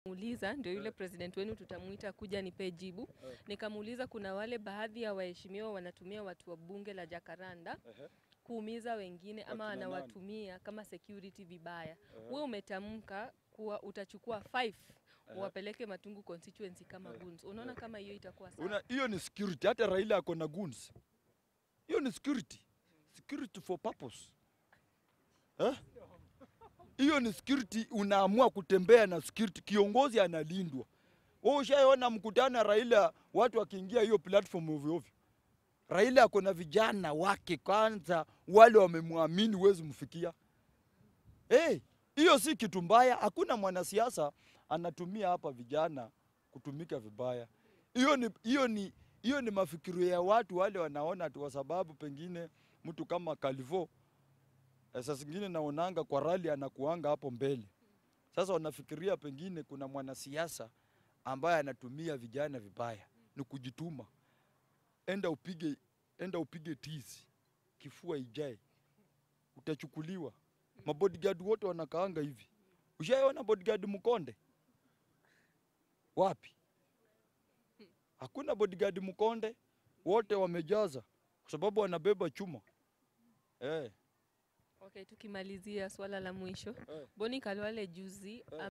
Muuliza ndio yule president wenu tutamuita kuja nipe jibu. Nikamuuliza kuna wale baadhi ya waheshimiwa wanatumia watu wa bunge la Jakaranda kuumiza wengine ama Wakina nani? wanawatumia kama security vibaya. Wewe umetamka kuwa utachukua five uwapeleke Matungu constituency kama goons. Unaona kama hiyo itakuwa sawa? Una, hiyo ni security. Hata Raila ako na goons. Hiyo ni security. Security for purpose. Eh? Hiyo ni security, unaamua kutembea na security, kiongozi analindwa. Wewe ushaona mkutano wa Raila watu wakiingia hiyo platform ovyo ovyo. Raila ako na vijana wake kwanza, wale wamemwamini, huwezi mfikia. Eh, hiyo si kitu mbaya. Hakuna mwanasiasa anatumia hapa vijana kutumika vibaya. Hiyo ni hiyo ni hiyo ni mafikirio ya watu wale wanaona tu, kwa sababu pengine mtu kama Calvo eh, saa zingine naonanga kwa rali anakuanga hapo mbele. Sasa wanafikiria pengine kuna mwanasiasa ambaye anatumia vijana vibaya, ni kujituma. Enda upige, enda upige tizi, kifua ijae, utachukuliwa. Mabodyguard wote wanakaanga hivi. Ushaiona bodyguard Mkonde? Wapi? Hakuna bodyguard Mkonde, wote wamejaza kwa sababu wanabeba chuma eh. Okay, tukimalizia swala la mwisho. Eh. Boni Kalwale juzi